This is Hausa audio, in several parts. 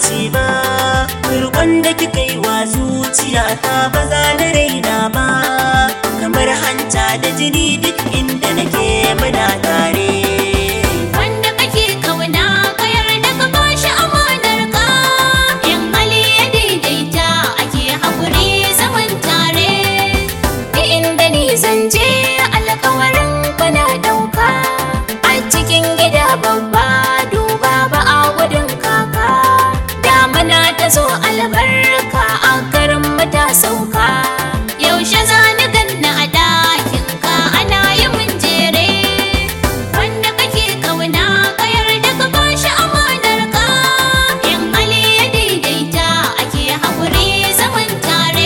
mance ba Rukon da kika yi wa zuciya ta ba za na raina ba Kamar hanta da jini duk inda nake muna tare Wanda kake kauna ka yarda ka bashi amanar ka in hali ya daidaita ake haƙuri zaman tare da inda ni zan je alkawarin ka na ɗauka a cikin gida babba duba ba a gudun kaka damana ta zo albarka a garin mu ta sauka yaushe za ni ganna a ɗakin ka ana yi mun jere wanda kake kauna ka yarda ka bashi amanar ka in hali ya daidaita ake haƙuri zaman tare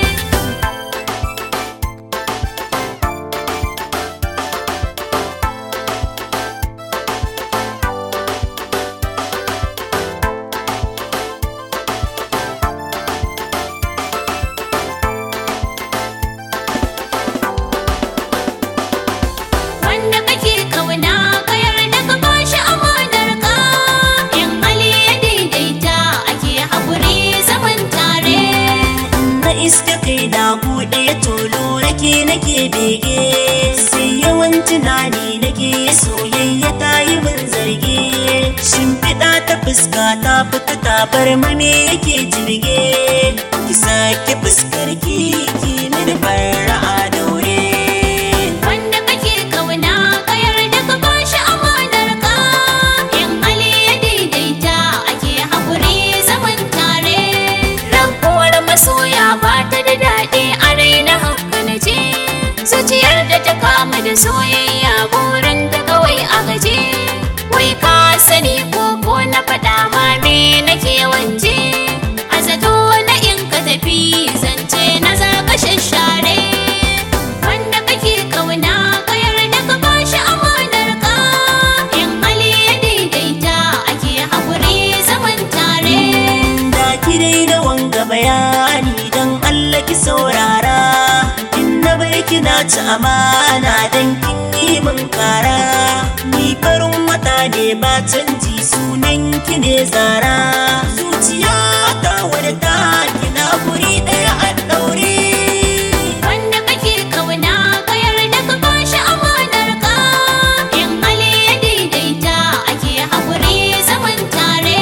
wanda kake kauna ka yarda ka bashi amanar ka in hali ya daidaita ake haƙuri zaman tare na iska kai da buɗe ya tolo nake nake bege sai yawan tunani nake soyayya ta yi min zarge shimfiɗa ta fuska ta fita ta bar mame yake jirge ki sake fuskar ki ki mini fara'a daure wanda kake kauna ka yarda ka bashi amanar ka in hali ya daidaita ake haƙuri zaman tare rabuwar masoya ba ta da daɗi a raina haka na je zuciyar da ta kama da soyayya burin ta kawai a gaje wai ka sani ko ko na faɗa ma me nake wanje a zato na in ka tafi zance na za ka shashare wanda kake kauna ka yarda ka bashi amanar ka in hali ya daidaita ake haƙuri zaman tare da ki dai da wanga bayani don Allah ki saurara in na bar ki na ci amana don kin yi min kara ni farin wata ne ba canji sunan ki ne zara zuciya ta wadda ta kina guri ɗaya a ɗaure wanda kake kauna ka yarda ka bashi amanar ka in hali ya daidaita ake haƙuri zaman tare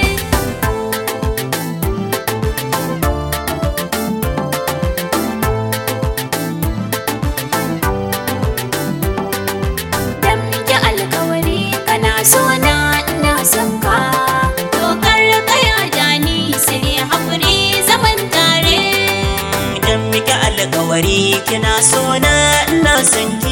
dan muke alkawari kana so na ina son ka dokar kaya da ni sai haƙuri zaman tare idan muke alkawari kina so na ina son ki